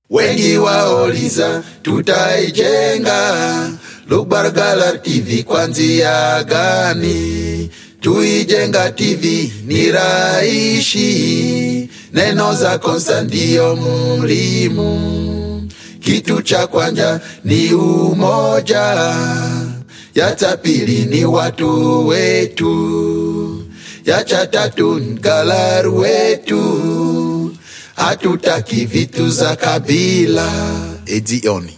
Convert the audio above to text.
Wengi wauliza tutaijenga Lugbargala TV kwanzia gani? Tuijenga TV ni raishi, neno za Konsta ndio mulimu. Kitu cha kwanza ni umoja, ya cha pili ni watu wetu, ya cha tatu ni galaru wetu. Hatutaki vitu za kabila. Edioni.